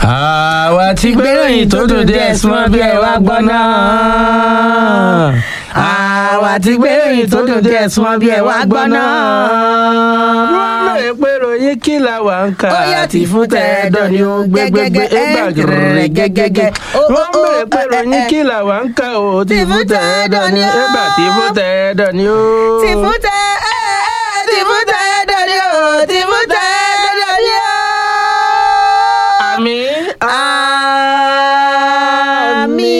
àwa ti gbéròyìn tó dùn díẹ̀ súnmọ́ bí ẹ wá gbọ́ náà. àwa ti gbéròyìn tó dùn díẹ̀ súnmọ́ bí ẹ wá gbọ́ náà. wọ́n lè pé ròyìn kí la wà ń kà Ó yá àti fún tẹ̀ẹ́dọ̀ ni ó gbẹgbẹgbẹ ẹgbà gẹ̀rẹ̀ gẹ́gẹ́gẹ́. wọ́n lè pé ròyìn kí la wà ń kà ó ti fún tẹ̀ẹ́dọ̀ ni ẹgbà tí fún tẹ̀ẹ́dọ̀ ni ó. ti fún tẹ ẹ ẹ ti fún tẹ dọdí o ti fún tẹ dọdí o. àmì. àmì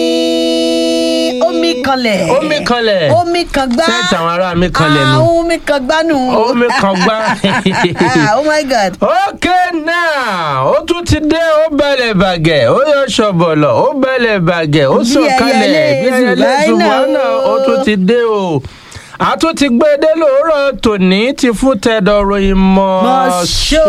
omi kanlẹ̀. omi kanlẹ̀. omi kan gbá. sẹ́ẹ̀tì àwọn ará mi kanlẹ̀ nù. àwọn omi kan gbá nù. omi kan gbá. Ah, oh my god. okay now ó tún ti dé ó balẹ̀ bàgẹ́ ó yọ ṣọ̀bọ̀lọ̀ ó balẹ̀ bàgẹ́ ó Bí sọ̀kalẹ̀ ẹyẹlé bí ẹyẹlé Zùbáínà ṣùgbọ́nà o. ó tún ti dé o a tún ti gbé dé lóòrọ̀ tòní ti fún tẹ̀dọ̀ ròyìn mọ́ Mọ́ ṣó.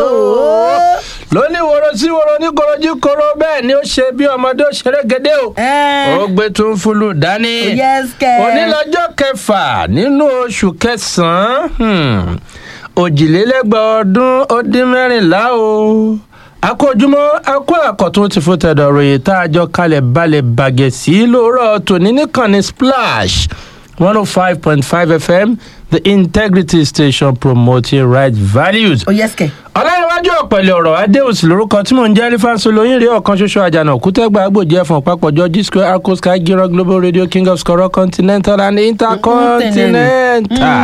lóní woro sí woro ní korojú koro bẹ́ẹ̀ ni ó ṣe bí ọmọdé ó ṣeré gédé o Eh. ó gbé tún fúlù dání yes kẹ. òní lọ́jọ́ kẹfà nínú oṣù kẹsàn-án hmm, òjìlélẹ́gbàá ọdún ó dín mẹ́rìnlá o akójúmọ́ akó àkọ́tún ti fún tẹ̀dọ̀ ròyìn tá a jọ kalẹ̀ balẹ̀ bàgẹ́ sí lóòrọ̀ tòní níkànnì splash one oh five point five fm the integrity station promoting right values oh yes kẹ. ọlọ́runwájú ọ̀pẹ̀lẹ̀ ọ̀rọ̀ adéhùsì lórúkọ tí mò ń jẹ́ alifanso lóyún rí ọ̀kan ṣoṣo àjànà òkútẹ́gbà agbòjì ẹ̀fọ̀n papọ̀jọ g square arco sky giro global radio king of skoro continental and intercontinental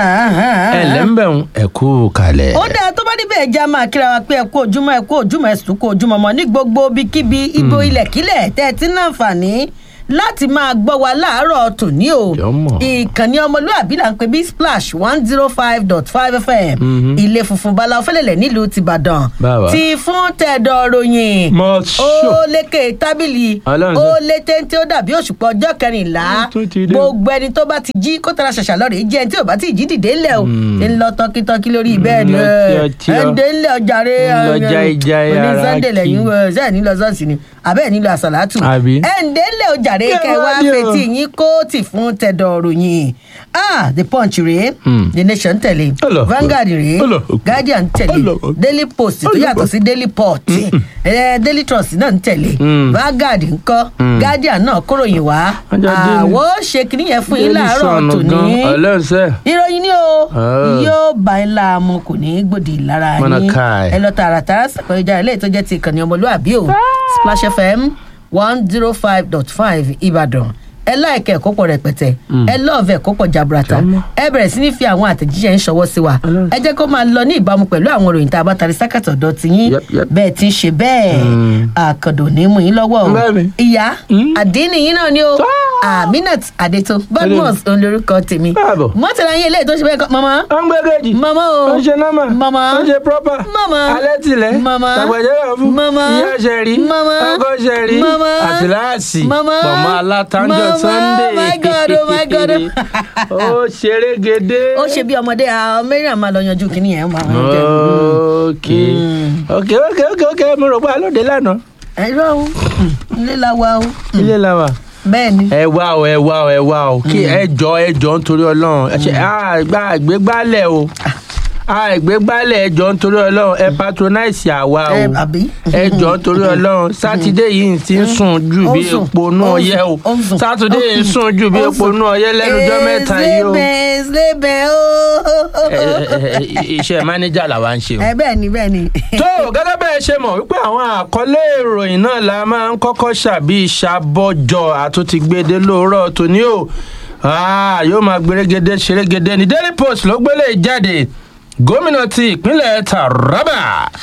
ẹ lẹ́ńbẹ̀ún ẹ̀kú kalẹ̀. ó dáa tó bá níbẹ̀ ẹja máa kíra wa pé ẹ kú ojúmọ́ ẹ kú ojúmọ́ ẹ sùn kú ojúmọ́ mọ́ ní gbogbo ibikíbi ibo ilẹ̀kílẹ̀ tẹ́ ẹ ti ń láǹfààní láti máa gbọ́ wa láàárọ̀ tòní o Jọ̀mọ̀. ìkànnì ọmọlúàbí là ń pè bí splash one zero five dot five fm ilé funfun bala fẹlẹ̀lẹ̀ nílùú tìbàdàn Báwa. ti fún tẹ̀dọ̀ ròyìn Mọ̀ ó ṣó. lékè tábìlì Ọlọ́run ó ṣe. lé téńté ó dàbí òṣùpọ̀ ọjọ́ kẹrìnlá Ó tún ti dé o. gbogbo ẹni tó bá ti jí kó tara ṣàṣà lọ́rẹ̀ jẹ́ ẹni tí ò bá ti jí dìde ńlẹ̀ o ṣe ń lọ tọkítọkí lórí bẹ́ẹ̀ni lọ tí ọ tí ọ. ẹ̀ǹdẹ̀ ńlẹ̀ ọjàre ń lọ jáìjáì òní ara sunday kì í. lẹ́yìn ṣe ní lọ sọ́ọ̀sì ni àbẹ́ ní lọ àṣàlátù Àbí? ẹ̀ǹdẹ̀ ńlẹ̀ ọjàre Kẹ́ kẹwàá wá ní o. fetí yín kóòtì fún tẹ̀dọ̀ ròyìn ah the punch rèé Hmm. the nation tẹ̀lé Ọlọ. vanguard rèé Ọlọ. guardian tẹ̀lé Ọlọ. daily post tó Ọlọ. yàtọ̀ sí daily port eh, daily trust náà ń tẹ̀lé Hmm. vanguard ńkọ́ guardian náà kóròyìn wá Ọjọ́ Daily. àwọ̀ ṣe kìnìún yẹn fún yín láàárọ̀ tòní ọlọ́sẹ̀ ìròyìn ni o Oh. yóò bá ń la mu kò ní í gbòdì lára Mọ̀nà yín káì. ẹ lọ tààràtàrà sàkóyéjà ilé tó jẹ́ ti ìkànnì ọmọlúàbí o splash fm one zero five dot five ìbàdàn ẹ láìka ẹ̀kọ́ pọ̀ rẹpẹtẹ ẹ lọ́ọ̀fẹ́ ẹ̀kọ́ pọ̀ jaburata ẹ bẹ̀rẹ̀ sí ní fi àwọn àtẹ̀jíṣẹ́ ń ṣọwọ́ sí wa ẹ jẹ́ kó máa lọ ní ìbámu pẹ̀lú àwọn ìròyìn tá a bá tari sákàtọ̀ ọ̀dọ̀ ti yín Yep, yep. bẹ́ẹ̀ ti ń ṣe bẹ́ẹ̀ àkàndò ní mú yín lọ́wọ́ o Bẹ́ẹ̀ni. ìyá àdínì yín náà ni o aminat adeto badmus olórúkọ tèmi Káàbọ̀. mọ́tàlá yín eléyìí tó ṣe bẹ́ẹ̀ kọ́ mọ́mọ́ ó ń gbé kejì mama o ó ń ṣe nọ́mà mama ó ń ṣe proper mama alẹ́ tilẹ̀ mama tàgbẹ̀jẹ́ fún mama ìyá ṣẹ̀rí mama ọkọ ṣẹ̀rí mama àtìláàsì mama pọ̀mọ́ alátanjọ mama, sunday oh my God, oh my God. ó ṣeré gédé. ó ṣe bí ọmọdé àwọn mẹ́rin àmà lọ yanjú kínní yẹn máa ń jẹ ok ok ok ok ok mo rò pé alóde lánàá ẹ̀rọ o ilé la wa o ilé la wà. bẹ́ẹ̀ ni ẹ wá o ẹ wá o ẹ wá o kí ẹ jọ ẹ jọ nítorí ọlọ́run ẹ ṣe àgbà àgbégbálẹ̀ o àgbégbálẹ̀ ẹ jọ nítorí ọlọ́run ẹ patronize àwa o ẹ àbí. ẹ jọ nítorí ọlọ́run sátidé yìí ti ń sùn ju Ó bí ń sùn, epo nú ó ń ọyẹ o sùn, ó ń sùn, sátidé ó ń yìí ń sùn ju bí ó ń epo sùn. nú ọyẹ lẹ́nujọ́ mẹ́ta yìí o Slébẹ̀ slébẹ̀ o. Ẹ, ẹ, ẹ, iṣẹ́ mánéjà làwa ń ṣe o ẹ bẹ́ẹ̀ ni bẹ́ẹ̀ ni. tó gẹ́gẹ́ bẹ́ẹ̀ ṣe mọ̀ wípé àwọn àkọlé ìròyìn náà la máa ń kọ́kọ́ ṣàbí ìṣàbọ̀jọ àtúntì gbèdé lóòrọ̀ tòní o Ah, yóò máa gbèrègede ṣerégede ní daily post ló gbélé jáde gómìnà ti ìpínlẹ̀ taraba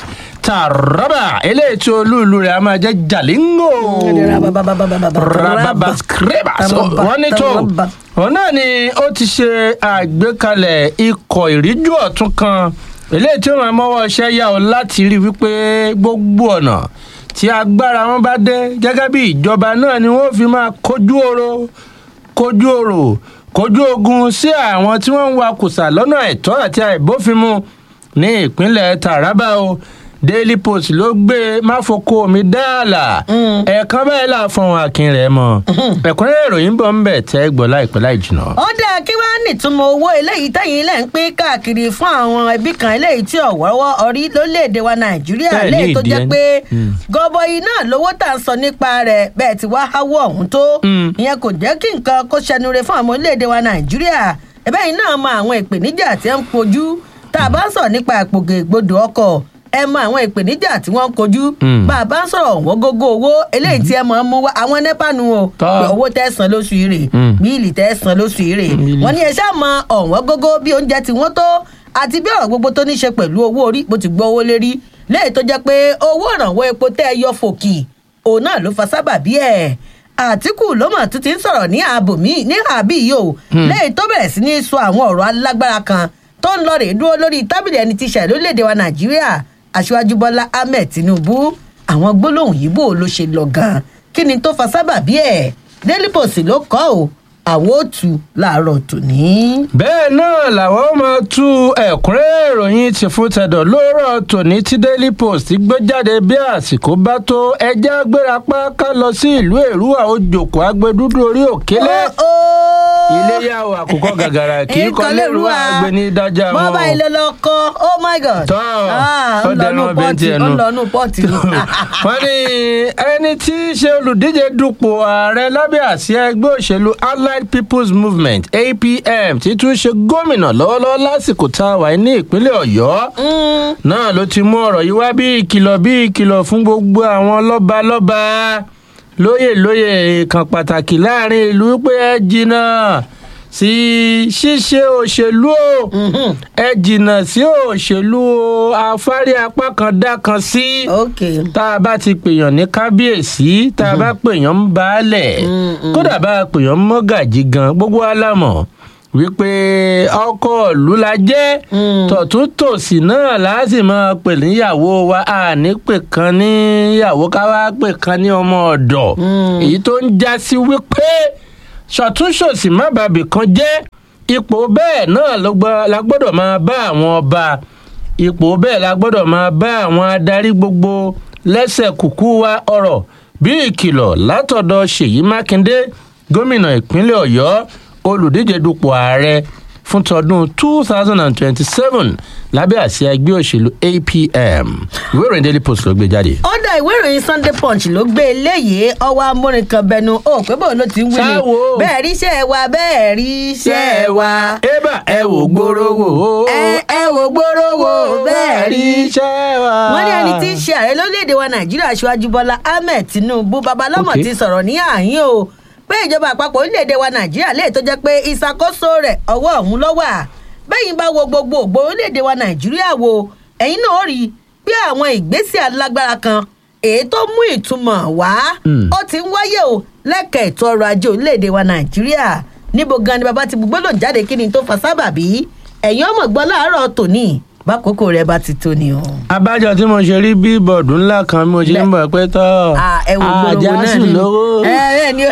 taraba eléyìí tí olúùlú rẹ̀ a máa jẹ́ jalingo rababa skreba So, wọ́n ní tó òun náà ni ó ti ṣe àgbékalẹ̀ ikọ̀ ìríjú ọ̀tún kan eléyìí tí ó máa mọ́wọ́ iṣẹ́ yá o láti rí wípé gbogbo ọ̀nà tí agbára wọn bá dé gẹ́gẹ́ bí ìjọba náà ni wọ́n fi máa kojú oro kojú oro kojú ogun sí àwọn tí wọ́n ń wa kùsà lọ́nà àìtọ́ àti àìbófinmu ní ìpínlẹ̀ taraba o daily post ló gbé máfoko mi dáàlà ẹ̀ẹ̀kan báyìí là fún akin rẹ̀ mọ́ ẹ̀kúnrẹ́rẹ́ ìròyìn bọ̀ ń bẹ̀ tẹ́ gbọ́ láìpẹ́ láì jìnnà. ó dáa kí wàá nìtumọ̀ owó eléyìí tẹ̀yìn ilẹ̀ ń pín káàkiri fún àwọn ẹbí kan eléyìí tí ọ̀wọ́wọ́ orí lórílẹ̀‐èdè wa nàìjíríà Bẹ́ẹ̀ ní léyìí tó ìdí jẹ́ ẹni. pé Mm. gọbọi náà lówó tà ń sọ nípa rẹ̀ bẹ́ẹ̀ tí wàá háwọ́ ọ̀hún tó Mm. ìyẹn kò jẹ́ kí nǹkan kó ṣẹnure fún àwọn orílẹ̀‐èdè wa nàìjíríà ẹ̀bẹ́ yìí náà mọ àwọn ìpèníjà tí ń kojú tá a bá ń sọ̀rọ̀ nípa ìpògègbodò ọkọ̀ ẹ mọ àwọn ìpèníjà tí wọ́n ń kojú Mm. bá a bá ń sọ̀rọ̀ wọ́n gógó owó eléyìí tí ẹ mọ̀ ń mú wá àwọn nẹ́pà nu o Tọ́. pé owó tẹ́ san lóṣù yìí rè Mm. bíìlì tẹ́ san lóṣù yìí rè Bíìlì. wọ́n ní ẹ ṣáà mọ ọ̀wọ́n gógó bí oúnjẹ tí wọ́n tó àti bí ọ̀rọ̀ gbogbo tó ní ṣe pẹ̀lú owó orí bó ti gbọ́ owó lérí lẹ́yìn tó jẹ́ pé owó ìrànwọ́ epo tẹ́ ẹ yọ fòkì òun náà ló fa sábàbí ẹ̀ àtìkù ló mọ̀ tó ti ń sọ̀rọ̀ ní ààbò míì ní àbí yìí o lẹ́yìn tó bẹ̀rẹ̀ sí ní sọ àwọn ọ̀rọ̀ alágbára kan tó ń lọ rè dúró lórí tábìlì ẹni tí ṣẹ̀ lórílẹ̀‐èdè wa nàìjíríà aṣíwájú bọ́lá ahmed tinubu àwọn gbólóhùn yìí bò ló ṣe lọ gan kí ni tó fa sábàbí ẹ̀ daily post ló kọ́ ọ́ àwọn ò tù láàárọ̀ tòní. bẹ́ẹ̀ náà làwọn máa tú ẹ̀kúnrẹ́rẹ́ ìròyìn ti fún tẹ̀dọ̀ lóòrọ̀ tòní tí daily post gbé jáde bí àsìkò bá tó ẹjẹ́ agbérapá ká lọ sí ìlú èrúwà ojòkó agbẹdúdú orí òkélé iléyà o àkùkọ gàgàrà kì í kọ lérúwà agbẹ ní dájà wọn. bọ́bá ilé lọ kọ́ oh my god. tọ́ Ah, ó ń lọ dẹnu nú ọbẹ̀ pọ́ọ̀tì tiẹ̀ ó nu. ń lọ nú pọ́ọ̀tì nù. wọ́n ní ẹni tí í ṣe olùdíje dupò ààrẹ lábẹ́ àsíá ẹgbẹ́ òṣèlú allied people's movement apm tí tún ṣe gómìnà lọ́wọ́lọ́wọ́ lásìkò tá a wà ní ìpínlẹ̀ ọ̀yọ́ Mm. náà ló ti mú ọ̀rọ̀ yìí wá bí ìkìlọ̀ bí ìkìlọ̀ fún gbogbo àwọn lọ́balọ́ba lóyè lóyè kan pàtàkì láàrin ìlú pé ẹ jìnnà sí ṣíṣe òṣèlú o Mhm. ẹ jìnnà sí òṣèlú o afárí apá kan dá kan sí ok. tá a bá ti pèèyàn ní kábíyèsí tá a bá pèèyàn ń baálẹ̀ Mm, kódà bá a pèèyàn ń mọ́gàjì gan gbogbo alámọ̀ wípé ọkọ ìlú la jẹ́ Mm. tọ̀tún tòsì náà láti máa pè níyàwó wa a ní pè kan níyàwó ká wá pè kan ní ọmọ ọ̀dọ̀ Mm. èyí tó ń já sí wípé ṣọ̀túnṣòsì má bàbí kan jẹ́ ipò bẹ́ẹ̀ náà ló gbọ́- la gbọ́dọ̀ máa bá àwọn ọba ipò bẹ́ẹ̀ la gbọ́dọ̀ máa bá àwọn adarí gbogbo lẹ́sẹ̀ kùkú wa ọ̀rọ̀ bí ìkìlọ̀ látọ̀dọ̀ ṣèyí mákindé gómìnà ìpínlẹ̀ ọ̀yọ́ olùdíje dupò ààrẹ fún tọdún two thousand and twenty-seven lábẹ́ àsíá ẹgbẹ́ òṣèlú apm ìwé ìròyìn daily post ló gbé jáde. ọ̀dà ìwé ìròyìn sunday punch ló gbé eléyìí ọwọ́ amúrin kan bẹnu ó pé bóun ló ti ń wí ni Ṣáwo. bẹ́ẹ̀ rí iṣẹ́ wa bẹ́ẹ̀ rí iṣẹ́ wa. ébà ẹ wò gbòòrò wò ó. ẹ ẹ wò gbòòrò wò bẹ́ẹ̀ rí iṣẹ́ wa. wọ́n ní ẹni tí í ṣe ààrẹ lórílẹ̀‐èdè wa nàìjíríà aṣáájú bọ́lá ahmed tinubu babalọ́mọ Okay. ti sọ̀rọ̀ ní àhín o pé ìjọba àpapọ̀ orílẹ̀‐èdè wa nàìjíríà lè tó jẹ́ pé ìṣàkóso rẹ̀ ọwọ́ ọ̀hún ló wà bẹ́yìn bá wo gbogbo ògbó orílẹ̀‐èdè wa nàìjíríà wo ẹ̀yin náà ó rí i pé àwọn ìgbésẹ̀ alágbára kan èyí tó mú ìtumọ̀ wá Mm. ó ti ń wáyé o lẹ́kẹ̀ẹ́ ètò ọrọ̀ ajé orílẹ̀‐èdè wa nàìjíríà níbo gan ni bàbá ti gbogbo lòun jáde kí ni tó fa sábàbí ẹ̀yin ọmọ gbọ́ láàárọ̀ tòní bákòókò rẹ̀ bá ti tó ni o. abájọ tí mo ṣe rí bíbọọdù ńlá kan mo ṣe ń bọ̀ pé tọ́ Ah, ẹ wo gbòòrò náà àjásù ni lówó. ẹ bẹ́ẹ̀ ni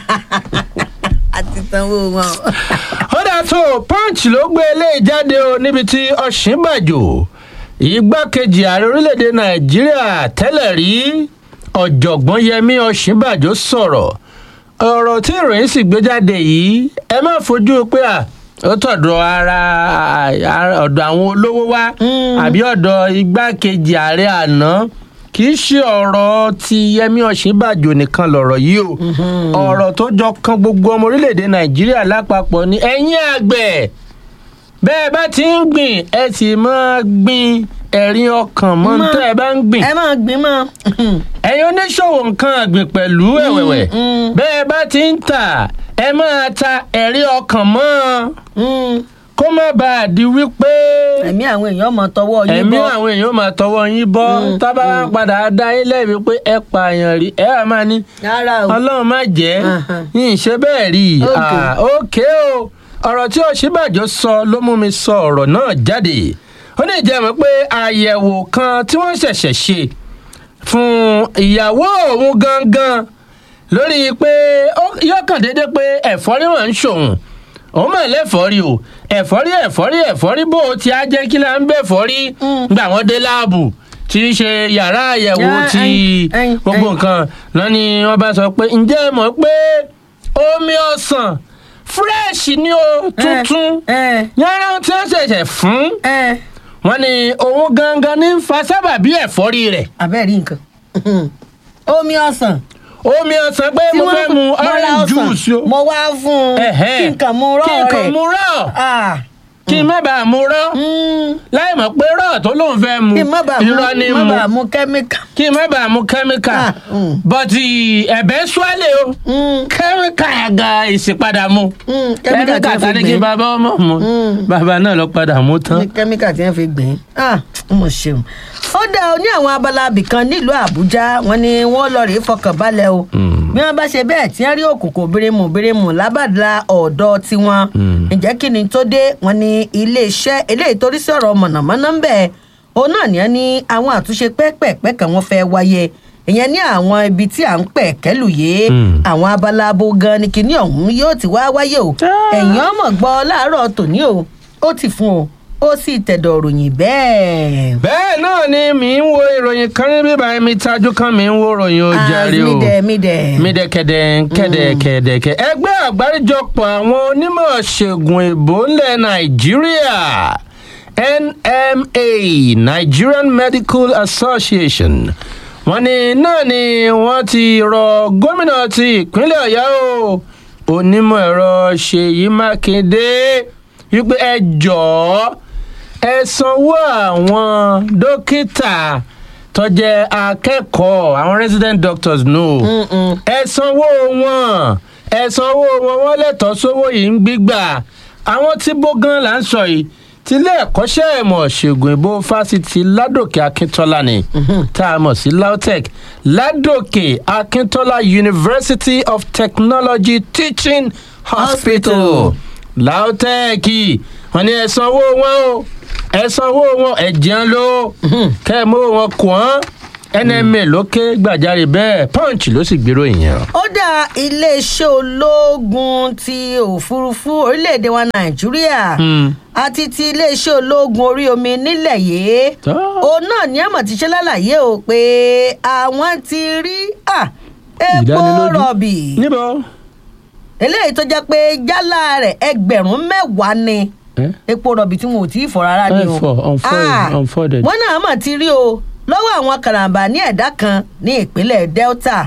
àti sanwó wọn. ó dà tó punch ló gbé eléyìí jáde o níbi tí ọ̀ṣínbàjò igbákejì ààrẹ orílẹ̀-èdè nàìjíríà tẹ́lẹ̀ rí ọ̀jọ̀gbọ́n yẹmí ọ̀ṣínbàjò sọ̀rọ̀ ọ̀rọ̀ tí ìròyìn sì gbé jáde yìí ẹ má fojú pé à ó tọ̀dọ̀ ara ara- ọ̀dọ̀ àwọn olówó wá Mm. àbí ọ̀dọ̀ igbákejì ààrẹ àná kì í ṣe ọ̀rọ̀ ti yẹmí ọ̀ṣínbàjò nìkan lọ̀rọ̀ yìí o ọ̀rọ̀ tó jọ kan gbogbo ọmọ orílẹ̀-èdè nàìjíríà lápapọ̀ ni ẹ̀yin àgbẹ̀ bẹ́ẹ̀ bá ti ń gbìn ẹ sì máa gbin ẹ̀rín ọkàn mọ́ Mọ́. tẹ́ ẹ bá ń gbìn ẹ máa gbin mọ́. ẹ̀yin oníṣòwò nǹkan àgbìn pẹ̀lú ẹ̀wẹ̀wẹ̀ mm. bẹ́ẹ̀ bá ti ń tà ẹ máa ta ẹ̀rín ọkàn mọ́ Mm. kó má bàa di wípé ẹ̀mí àwọn èèyàn mọ̀ tọwọ́ yín ẹ̀mí bọ́. àwọn èèyàn máa tọwọ́ yín bọ́ Mm, tábà wá padà dá yín lẹ́bi pé ẹ pààyàn rí ẹ wà máa ní rárá o. ọlọ́run má jẹ́ Ahan. yín ṣe bẹ́ẹ̀ rí i Okay. Ah, ókè o ọ̀rọ̀ tí òṣìbàjò sọ ló mú mi sọ ọ̀rọ̀ náà jáde ó ní ìjẹ́mọ̀ pé àyẹ̀wò kan tí wọ́n ṣẹ̀ṣẹ̀ ṣe fún ìyàwó òun gangan lórí pé ó- yọkàn déédéé pé ẹ̀fọ́rí wọn ń ṣòun òun mọ̀ lẹ́fọ́rí o ẹ̀fọ́rí ẹ̀fọ́rí ẹ̀fọ́rí bó o ti á jẹ́ kí la ń bẹ̀ fọ́rí Mm. gbà wọ́n dé láàbù tí í ṣe yàrá àyẹ̀wò Ah, ti ẹyin, ẹyin, gbogbo ẹyin. nǹkan náà ni wọ́n bá sọ pé ǹjẹ́ ẹ mọ̀ pé omi ọsàn fresh ni o tuntun ẹ yàrá tí wọ́n ṣẹ̀ṣẹ̀ fún ẹ wọn ni òun gangan ní ń fa sábàbí ẹ̀fọ́rí rẹ̀ abẹ́rẹ́ nǹkan omi ọsàn omi ọsàn pé mo fẹ́ mu mo ra orange ọsàn, juice o mo wá fún un Ẹ̀hẹ́. kí nǹkan mu rọ kí rẹ̀ n kàn mu rọ̀ Ah, kí n má bàa mu rọ̀ mm, láì mọ̀ pé rọ̀ tó lóun fẹ́ mu kí n má bàa mu irọ́ ni má mu bàa mu kẹ́míkà. kí n má bàa mu kẹ́míkà Ah, mm. bọ́tì ẹ̀bẹ̀ swalẹ̀ o Mm, kẹ́míkà ga ìsìpadà mu mm, kẹ́míkà tí kẹ́míkà wọ́n fi tani kí gbìn bàbá ọmọ mu Mm. bàbá náà lọ padà mú tán. ní kẹ́míkà tí wọ́n fi gbìn ah mo ṣeun. ó dá o ní àwọn abala abìkan nílùú àbújá wọn ni wọ́n lọ rèé fọkàn balẹ̀ o bí wọ́n bá ṣe bẹ́ẹ̀ tí wọ́n rí òkùnkùn bírímù bírímù lábàdà ọ̀dọ́ tiwọn ǹjẹ́ kí ni tó dé wọn ni iléeṣẹ́ eléyìí torí sí ọ̀rọ̀ mọ̀nàmọ́ná ń bẹ̀ òun náà ní ní àwọn àtúnṣe pẹ́ẹ́pẹ́ẹ́pẹ́ kan wọ́n fẹ́ wáyé ìyẹn ní àwọn ibi tí à ń pẹ̀ kẹ́lù yé Mm. àwọn abala abo gan ni kinní ọ̀hún yóò ti wá wáyé o Ah. ẹ̀yìn ọmọ gbọ́ láàárọ̀ tòní o ó ti fún o ó sì tẹ̀dọ̀ ròyìn bẹ́ẹ̀. bẹ́ẹ̀ náà ni mi ń wo ìròyìn kan ní bíbá mi tajú kan mi ń wo ìròyìn ó jàre o mídẹ̀ mídẹ̀. mídẹ̀kẹ̀dẹ̀ kẹ̀dẹ̀kẹ̀dẹ̀kẹ̀ ẹgbẹ́ àgbáríjọpọ̀ àwọn onímọ̀ ṣègùn ìbò ńlẹ̀ nàìjíríà nma nigerian medical association wọ́n ní náà ni wọ́n ti rọ gómìnà ti ìpínlẹ̀ ọ̀yọ́ o onímọ̀ ẹ̀rọ ṣèyí mákindé wípé ẹ jọ̀ọ́ ẹ sanwó àwọn dókítà tó jẹ́ akẹ́kọ̀ọ́ àwọn resident doctors no Mm-mm. ẹ sanwó wọn ẹ sanwó wọn wọn lẹ́tọ̀ọ́ sówó yìí ń gbígbà àwọn tí bó gan là ń sọ yìí tilé ẹ̀kọ́ṣẹ́ ìmọ̀ ṣègùn ìbò fásitì ládòkè akíntọ́lá ni tá a mọ̀ sí lautech ládòkè akíntọ́lá university of technology teaching hospital Hospital. lautech wọn ni ẹ sanwó wọn o ẹ sanwó wọn ẹ jẹun ló kẹ́ ẹ mú wọn kàn án nma lókè gbàjarè bẹ́ẹ̀ punch ló sì gbèrò ìyẹn. ó dá iléeṣẹ́ ológun ti òfurufú orílẹ̀-èdè wa nàìjíríà àti ti iléeṣẹ́ ológun orí omi nílẹ̀ yìí Tó. òun náà ní àmọ̀ ti ṣe lálàyé o pé àwọn ti rí à, epo Ìdánilójú. rọ̀bì níbo. eléyìí tó jẹ́ pé jálá rẹ̀ ẹgbẹ̀rún mẹ́wàá ni Eh? epo rọ̀bì tí wọn ò tí ì fọ̀ rárá ni o. Ẹ fọ̀, unfold, Ah, unfolded. wọ́n náà mà ti rí o lọ́wọ́ àwọn karambà ní ẹ̀dá kan ní ìpínlẹ̀ delta.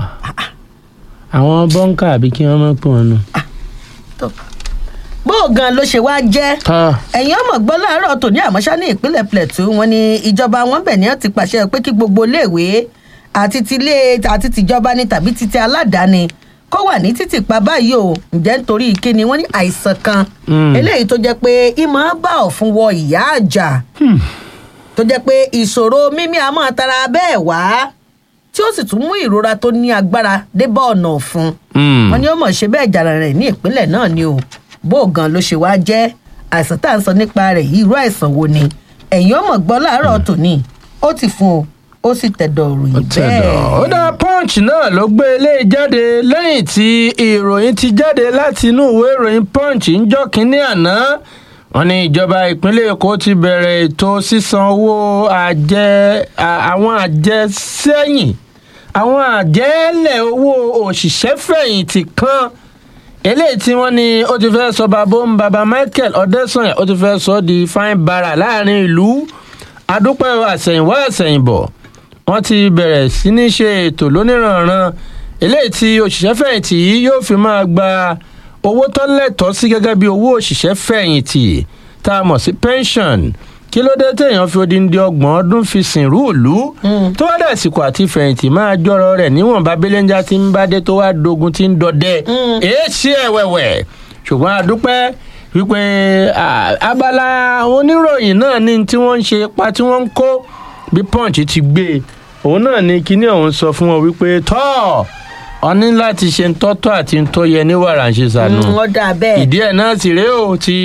àwọn bọ́ńkà àbí kí wọ́n mọ̀ pé wọn nù. tó gbóògàn ló ṣe wá jẹ́ ẹ̀yin ọmọ gbọ́ láàárọ̀ tòní àmọ́ṣá ní ìpínlẹ̀ plateau wọn ni ìjọba wọn bẹ̀ ní ọ́n ti pàṣẹ pé kí gbogbo iléèwé àti tilé àti tìjọba ni tàbí titi aládàáni kó wà ní títì pa báyìí o ǹjẹ́ nítorí kíni wọ́n ní àìsàn kan Mm. eléyìí tó jẹ́ pé ìmọ̀ bá ọ̀fun wọ ìyá àjà tó jẹ́ pé ìṣòro mímí àmọ́ tara bẹ́ẹ̀ wá tí ó sì tún mú ìrora tó ní agbára dé bá ọ̀nà ọ̀fun wọn ní ó mọ̀ ṣe bẹ́ẹ̀ jàrà rẹ̀ ní ìpínlẹ̀ náà ni o bó gan ló ṣe wá jẹ́ àìsàn tá à ń sọ nípa rẹ̀ yìí irú àìsàn wo ni ẹ̀yin ọmọ gbọ́ láàárọ̀ tòní ó ti fún o ó sì tẹ̀dọ̀ ròyìn bẹ́ẹ̀. ó dá punch náà ló gbé eléyìí jáde lẹ́yìn tí ìròyìn ti jáde láti inú ìwé ìròyìn punch ń jọ́ kínní àná wọn ní ìjọba ìpínlẹ̀ èkó ti bẹ̀rẹ̀ ètò sísan owó àjẹ à- àwọn àjẹsẹ́yìn àwọn àjẹ́lẹ̀ owó òṣìṣẹ́fẹ̀yìntì kan eléyìí tí wọ́n ní ó ti fẹ́ sọ bàbá ń bàbá michael ọ̀dẹ́sànyà ó ti fẹ́ sọ di fine bara láàrin ìlú adúpẹ́ àsẹ̀yìnwá àsẹ̀yìnbọ̀ wọ́n ti bẹ̀rẹ̀ sí ní ṣe ètò lóníranran eléyìí tí òṣìṣẹ́fẹ̀yìntì yìí yóò fi máa gba owó tó lẹ́tọ̀ọ́ sí gẹ́gẹ́ bí owó òṣìṣẹ́fẹ̀yìntì tá a mọ̀ sí pension kí ló dé téèyàn fi odindi ọgbọ̀n ọdún fi sìnrú ìlú tó wá dàsìkò àti fẹ̀yìntì máa jọrọ rẹ̀ níwọ̀nba belenja tí ń bá dé tó wá dogun tí ń dọdẹ èé ṣe ẹ̀wẹ̀wẹ̀ ṣùgbọ́n a dúpẹ́ wípé à, abala àwọn oníròyìn náà ní tí wọ́n ń ṣe ipa tí wọ́n ń kó bí punch ti gbé e òun náà ní kinní ọ̀hún sọ fún wọn wípé tọ́ ọ ní láti ṣe ń tọ́tọ́ àti ń tó yẹ ní wàrà ń ṣe sànù Mm, wọ́n dà bẹ́ẹ̀. ìdí ẹ̀ náà sì rèé o tí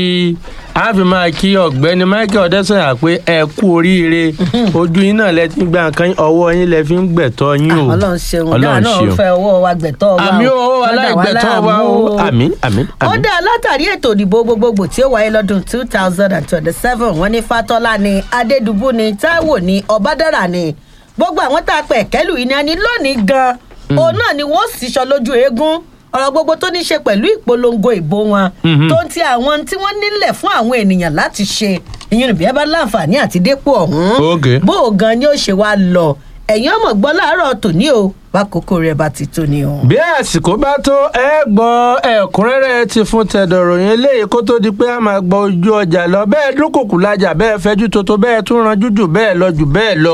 a fi máa kí ọ̀gbẹ́ni michael ọ̀dẹ́sọ̀yà pé ẹ kú oríire ojú yín náà lẹ ti ń gba nǹkan yín, ọwọ́ yín lẹ fi ń gbẹ̀tọ́ yín o ọlọ́run ṣeun dáa Ọlọ́run náà ṣeun. fẹ́ ọwọ́ wa gbẹ̀tọ́ wa àmì o. owó Má dà wá aláìgbẹ̀tọ́ wa láàmú o àmì àmì ó àmì. dá látàrí ètò ìdìbò gbogbogbò tí ó wáyé lọ́dún two thousand and twenty-seven wọ́n ní fatọ́lá ni adédùbú ni táíwò ni ọ̀bádára ni gbogbo àwọn tá a pẹ̀ kẹ́lù yìí ni a ní lónìí gan-an òun náà ni wọ́n sì sọ lójú eégún ọ̀rọ̀ gbogbo tó ní ṣe pẹ̀lú ìpolongo ìbò wọn Mhm. tó ń ti àwọn tí wọ́n nílẹ̀ fún àwọn ènìyàn láti ṣe ìyẹn bí ẹ bá láǹfààní àti dépò ọ̀hún Okay. bó o gan ni ó ṣe wá lọ ẹ̀yin ọmọ gbọ́ láàárọ̀ tòní o bákòókò rẹ̀ bá ti tó ni o. bí àsìkò bá tó ẹ gbọ́ ẹ̀kúnrẹ́rẹ́ ti fún tẹ̀dọ̀ròyìn eléyìí kó tó di pé a máa gbọ́ ojú ọjà lọ bẹ́ẹ̀ dúnkùkù lajà bẹ́ẹ̀ fẹ́jú tótó bẹ́ẹ̀ tún ranjú jù bẹ́ẹ̀ lọ jù bẹ́ẹ̀ lọ.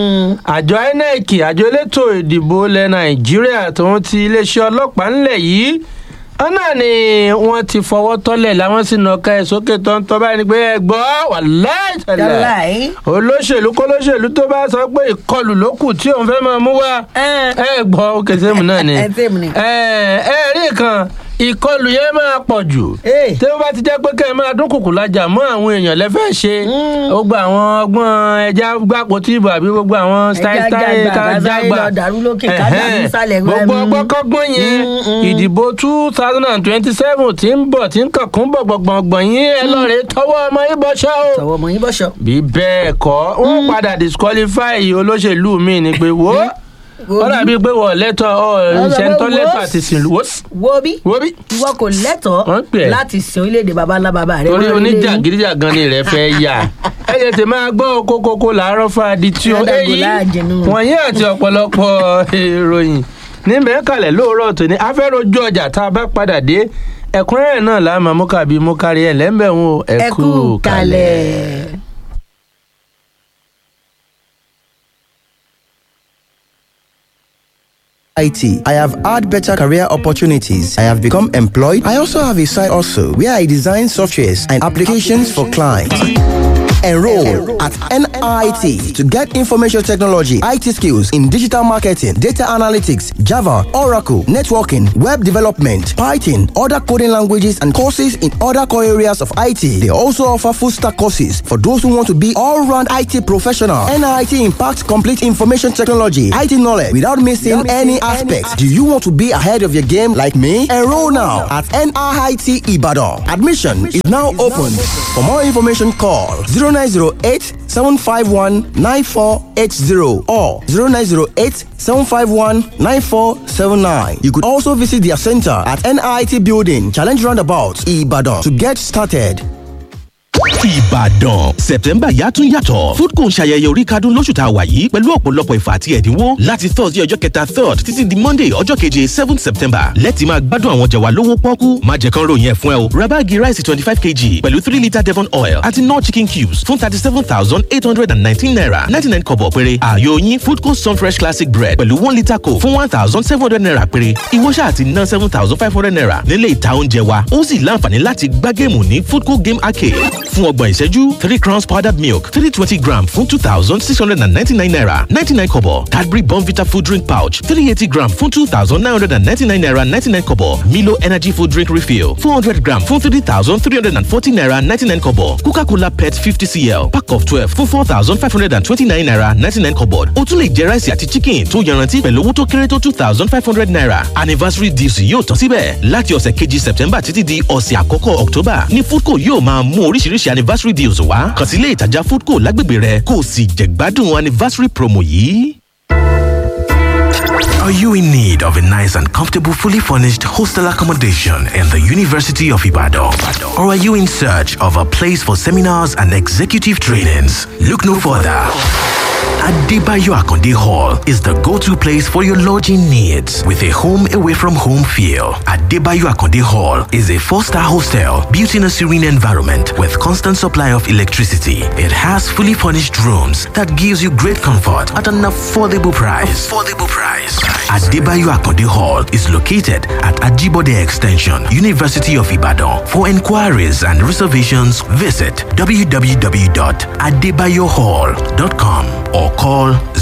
àjọ inec àjọ elétò ìdìbò ilẹ̀ nàìjíríà tòun ti iléeṣẹ́ ọlọ́pàá ńlẹ̀ yìí ọ̀nà ni wọ́n ti fọwọ́ tọ́lẹ̀ làwọn sì nàka ẹ̀ sókè tó ń tọ́ báyìí ni pé ẹ gbọ́ wàláì tẹ̀lẹ̀ Yálàí. olóṣèlú kólóṣèlú tó bá sọ pé ìkọlù ló kù tí òun fẹ́ máa mú wá Ẹ́n. ẹ gbọ́ òkè sẹ́mu náà ni Ẹ sẹ́mu ni. ẹ ẹ rí kan ìkọlù yẹn máa pọ̀ jù Ee. tí ó bá ti jẹ́ pé kẹ́ ẹ máa dúnkùkù lajà mọ́ àwọn èèyàn lẹ́fẹ́ ṣe gbogbo àwọn ọgbọ́n ẹja gbàpò tí ìbò àbí gbogbo àwọn style Ẹja style jàgbà, ká ká jágbà sáré lọ dàrú lókè, ká dàrú Ẹ̀hẹ́n. nísàlẹ̀, gbogbo mm. ọgbọ́n kọ́gbọ́n yẹn ìdìbò two thousand and twenty-seven tí ń bọ̀ tí ń kànkún bọ̀ gbọ̀ngbọ̀ngbọ̀n yín ẹ lọ́ọ̀rẹ́ tọwọ́ ọmọ yín bọ́ ṣá o tọwọ́ ọmọ yín bọ́ṣọ. bí bẹ́ẹ̀ kọ́ wọ́n padà disqualify olóṣèlú mi ni pé wo ó dàbí pé wọ́n lẹ́tọ̀ ọ́ ìṣẹ́ntọ́ lẹ́tọ̀ àti sìnlú wo bí wo bí ìwọ kò Wọ́n lẹ́tọ̀ọ́ pè é. láti sin orílẹ̀-èdè baba ńlá baba rẹ. torí wọ́n rí lé yín. oníjàgídíjàgan ni rẹ fẹ́ yà ẹ jẹ́ tè máa gbọ́ kókókó làárọ̀ fàdí tí ó Ládàgò èyí láàjẹnú. wọ̀nyí àti ọ̀pọ̀lọpọ̀ ìròyìn níbẹ̀ kalẹ̀ lóòrọ̀ tòní afẹ́rojú ọjà tá a bá padà dé ẹ̀kúnrẹ́rẹ́ náà là máa mú kàbí mú kárí ẹ̀ lẹ́ńbẹ̀ ń wo ẹ kú kalẹ̀. IT. I have had better career opportunities. I have become employed. I also have a side also where I design softwares and applications for clients. Enroll at NIT to get information technology, IT skills in digital marketing, data analytics, Java, Oracle, networking, web development, Python, other coding languages, and courses in other core areas of IT. They also offer full stack courses for those who want to be all round IT professional. NIT impacts complete information technology, IT knowledge without missing any aspects. Do you want to be ahead of your game like me? Enroll now at NIT Ibadan. Admission is now open. For more information, call 0908 751 9480 or 0908 751 9479. You could also visit their center at NIT Building, Challenge Roundabout, Ibadan to get started. Ìbàdàn Sẹ̀pẹ̀mbà yàtún yàtọ̀ Foodco ń ṣayẹyẹ orí kadún lóṣù tá a wà yìí pẹ̀lú ọ̀pọ̀lọpọ̀ ìfà àti ẹ̀dínwó láti Thursday ọjọ́ kẹta third títí di Monday ọjọ́ keje seventh September lẹ́tì máa gbádùn àwọn jẹ̀wà lówó pọ́kú má jẹ́ kán ròyìn ẹ̀ fún ẹ o ra báàgì ráìsì twenty five kg pẹ̀lú three litre Devon oil àti nor chicken cubes fún thirty seven thousand eight hundred and nineteen naira ninety nine kọ̀bọ̀ péré ààyò yín Foodco Sunfresh classic bread pẹ̀lú one litre coke fún one thousand seven hundred naira péré ìwọ ṣáà ti ná seven thousand five hundred naira nílé ìta oúnjẹ wa ó sì láǹfààní láti gbá géèmù ní Foodco game arcade fún ọgbọ̀n ìṣẹ́jú three crowns powdered milk three twenty gram fún two thousand six hundred and ninety-nine naira ninety-nine kobo Cadbury Bonvita food drink pouch three eighty gram fún two thousand nine hundred and ninety-nine naira ninety-nine kobo Milo energy food drink refill four hundred gram fún three thousand three hundred and forty naira ninety-nine kobo Coca-Cola pet fifty cl pack of twelve fún four thousand five hundred and twenty-nine naira ninety-nine kobo o tún lè jẹ ráìsì àti chicken tó yanrantí pẹ̀lú owó tó kéré tó two thousand five hundred naira anniversary deals yóò tán síbẹ̀ láti ọ̀sẹ̀ kejì September títí di ọ̀sẹ̀ àkọ́kọ́ October ní Foodco yóò máa mú oríṣiríṣi anniversary deals wá kàn sí ilé ìtajà Foodco lágbègbè rẹ kó o sì jẹ̀gbádùn anniversary promo yìí. Are you in need of a nice and comfortable, fully furnished hostel accommodation in the University of Ibadan? Or are you in search of a place for seminars and executive trainings? Look no further. Adebayo Akonde Hall is the go-to place for your lodging needs with a home away from home feel. Adebayo Akonde Hall is a four-star hostel built in a serene environment with constant supply of electricity. It has fully furnished rooms that gives you great comfort at an affordable price. Affordable price. Adebayo Akonde Hall is located at Ajibode Extension, University of Ibadan. For inquiries and reservations, visit www.adebayohall.com or call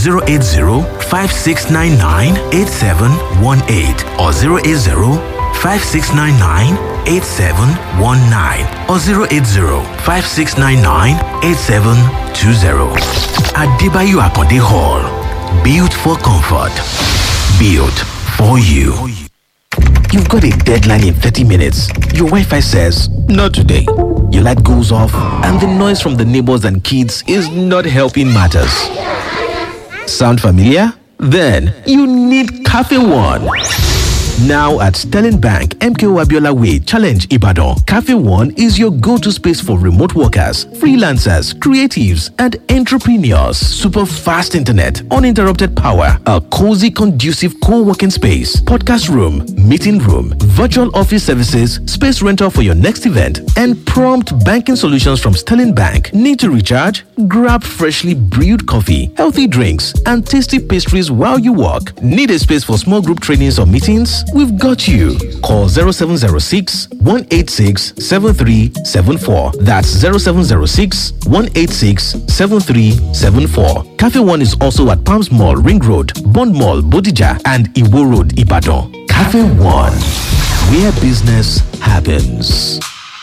080 5699 8718 or 080 5699 8719 or 080 5699 8720. Adebayo Akonde Hall. Built for comfort. Built for you. You've got a deadline in 30 minutes. Your Wi Fi says, Not today. Your light goes off, and the noise from the neighbors and kids is not helping matters. Sound familiar? Then you need Cafe One. Now at Sterling Bank, MKO Abiola Way, Challenge Ibadan, Cafe One is your go to space for remote workers, freelancers, creatives, and entrepreneurs. Super fast internet, uninterrupted power, a cozy, conducive co working space, podcast room, meeting room, virtual office services, space rental for your next event, and prompt banking solutions from Sterling Bank. Need to recharge? Grab freshly brewed coffee, healthy drinks, and tasty pastries while you work. Need a space for small group trainings or meetings? We've got you. Call 0706 186 7374. That's 0706 186 7374. Cafe One is also at Palms Mall, Ring Road, Bond Mall, Bodija, and Iwo Road, Ibadan. Cafe One, where business happens.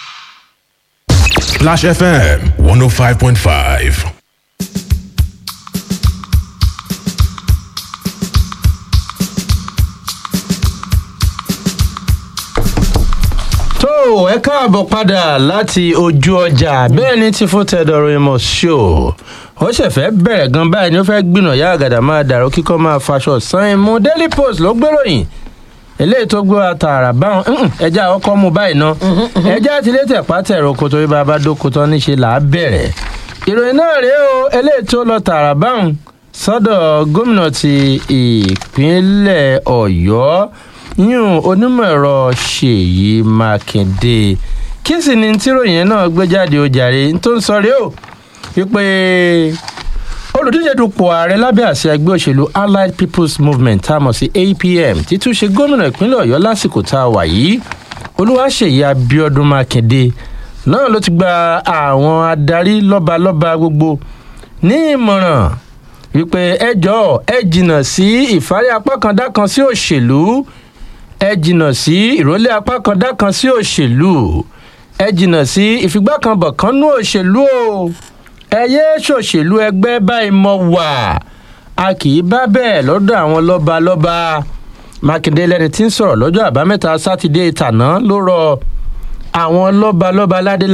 Splash FM 105.5. tó ẹ káàbọ̀ padà láti ojú ọjà bẹ́ẹ̀ ni tí fún tẹ́dọ̀rọ̀ ìmọ̀ ṣó ó ṣẹ̀fẹ̀ bẹ̀rẹ̀ gan báyìí ni ó fẹ́ gbìnà yá àgàdà máa dàrú kíkọ́ máa faṣọ san ìmú daily post ló gbéròyìn eléyìí tó gbé wa tààrà báwọn ẹja ọkọ mu báyìí ná ẹja tilé tẹ̀pá tẹ̀rọ kó torí bá a bá dóko tán níṣe là á bẹ̀rẹ̀ ìròyìn náà rèé o eléyìí tó lọ tààrà báwọn sọ́dọ̀ gómìnà ti ìpínlẹ̀ ọ̀yọ́ yún onímọ̀ ẹ̀rọ ṣèyí mákindé kí sì ni tíròyìn náà gbé jáde ó jàre tó ń sọ rí o wípé olùdíje dupò ààrẹ lábẹ́ àṣẹ ẹgbẹ́ òṣèlú allied people's movement tá a mọ̀ sí apm títúnṣe gómìnà ìpínlẹ̀ ọ̀yọ́ lásìkò tá a wà yìí olúwaṣèyí abiodun mákindé náà ló ti gba àwọn adarí lọ́balọ́ba gbogbo ní ìmọ̀ràn wípé ẹ jọ̀ọ́ ẹ jìnnà sí ìfárí apá kan dá kan sí òṣèlú ẹ jìnnà sí ìrólé apá kan dá kan sí òṣèlú ẹ jìnnà sí ìfigbákanbọ̀ kan nú òṣèlú o ẹ yéé ṣòṣèlú ẹgbẹ́ báyìí mọ wà a kì í bá bẹ́ẹ̀ lọ́dọ̀ àwọn lọ́ba lọ́ba mákindé lẹni tí ń sọ̀rọ̀ lọ́jọ́ àbámẹ́ta sátidé tàná ló rọ àwọn lọ́ba lọ́ba ládé